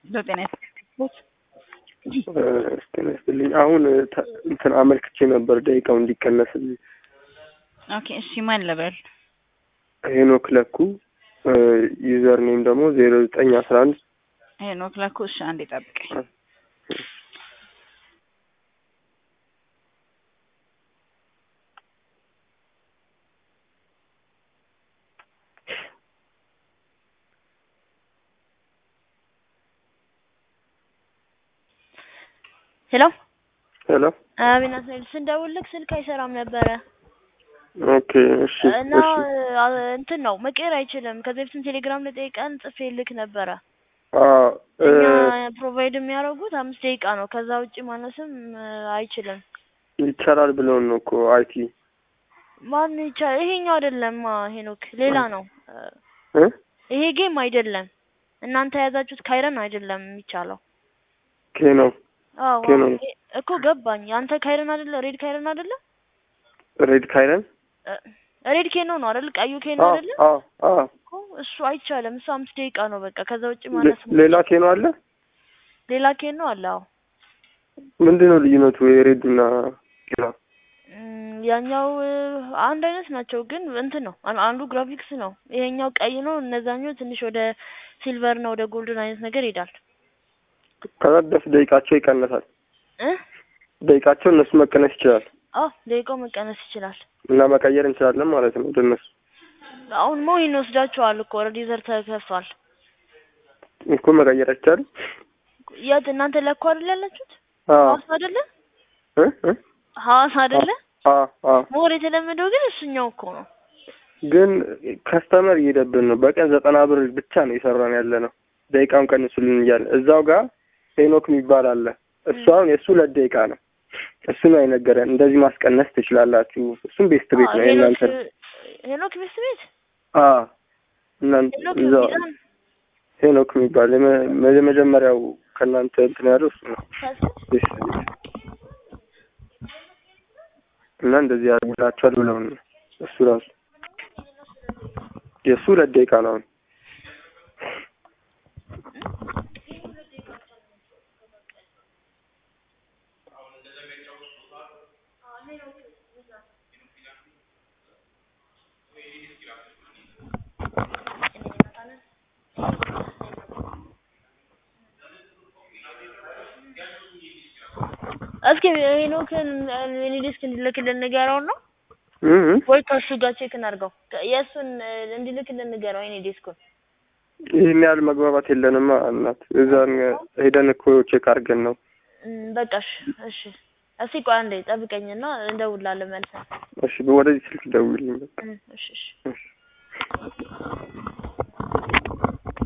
ዘጠኝ ጤና ይስጥልኝ። አሁን ተ- እንትን አመልክቼ ነበር ደቂቃው እንዲቀነስልኝ። ኦኬ እሺ፣ ማን ልበል? ሄኖክ ለኩ ዩዘር ኔም ደግሞ ዜሮ ዘጠኝ አስራ አንድ ሄኖክ ለኩ። እሺ፣ አንዴ ጠብቀኝ። ሄሎ ሄሎ አቤት ናትናኤል፣ ስንደውልልክ ስልክ አይሰራም ነበረ ኦኬ እሺ እና እሺ አ- እንትን ነው መቀየር አይችልም። ከዚህ በፊትም ቴሌግራም ላይ ጠይቀን ጽፌልክ ነበረ። አ እ እኛ ፕሮቫይድ የሚያደርጉት አምስት ደቂቃ ነው። ከዛ ውጭ ማነስም እ፣ አይችልም። ይቻላል ብለውን ነው እኮ አይቲ ማን ይቻላል? ይሄኛው አይደለም ሄኖክ፣ ሌላ ነው እ፣ እ ይሄ ጌም አይደለም። እናንተ የያዛችሁት ካይረን አይደለም የሚቻለው። ኬ ነው አዎ ኬ ነው ይሄ- እኮ ገባኝ። አንተ ካይረን አይደለ? ሬድ ካይረን አይደለ? ሬድ ካይረን እ፣ ሬድ ኬኖ ነው አይደል? ቀዩ ኬኖ አ አይደለ? አ አ እኮ እሱ አይቻልም። እሱ አምስት ደቂቃ ነው በቃ። ከዛ ውጭ ሌ- ማነስ ሌላ ኬ ነው አለ ሌላ ኬኖ አለ። አዎ ምንድን ነው ልዩነቱ የሬድ እና ሌላ እም፣ ያኛው እ፣ አንድ አይነት ናቸው፣ ግን እንትን ነው አን- አንዱ ግራፊክስ ነው። ይሄኛው ቀይ ነው። እነዛኛው ትንሽ ወደ ሲልቨር እና ወደ ጎልድን አይነት ነገር ይሄዳል ከዛ ደስ ደቂቃቸው ይቀነሳል እ ደቂቃቸው እነሱ መቀነስ ይችላል አዎ ደቂቃው መቀነስ ይችላል። እና መቀየር እንችላለን ማለት ነው ወደ እነሱ አሁን ሞይን ወስዳቸዋል እኮ ኦልሬዲ ዘር ተከፍቷል። እኮ መቀየር አይቻልም የት እናንተ ለኮ አይደል ያላችሁት? አ ሐዋሳ አይደለ? እ እ ሐዋሳ አይደለ? አ አ ሞር የተለመደው ግን እሱኛው እኮ ነው። ግን ከስተመር እየሄደብን ነው። በቀን ዘጠና ብር ብቻ ነው የሰራን ያለ ነው። ደቂቃውን ቀንሱልን እያለ እዛው ጋር ሄኖክ የሚባል አለ። እሱ አሁን የእሱ ሁለት ደቂቃ ነው። እሱ ነው የነገረን እንደዚህ ማስቀነስ ትችላላችሁ። እሱም ቤስት ቤት ነው ሄኖክ የእናንተ ሄኖክ ቤስት ቤት አ እናንተ ሄኖክ እዛው ሚዛን ሄኖክ የሚባል የመ- የመጀመሪያው ከእናንተ እንትን ያለው እሱ ነው ቤስት ቤት እና እንደዚህ ያደርጉላችኋል ብለውን ነው እሱ ራሱ የእሱ ሁለት ደቂቃ ነው አሁን እስኪ ሄኖክን እኔ ዲስክ እንዲልክልን ንገረው ነው እ እ ወይ ከእሱ ጋር ቼክ እናድርገው። የእሱን እ፣ እንዲልክልን ንገረው የኔ ዲስኩን። ይህን ያህል መግባባት የለንማ እናት። እዛን ሄደን እኮ ቼክ አድርገን ነው። እም፣ በቃ እሺ እሺ። እስኪ ቆይ አንዴ ጠብቀኝና እንደውላለን መልሰን። እሺ ወደዚህ ስልክ ደውልልኝ በቃ። እም፣ እሺ እሺ። እሺ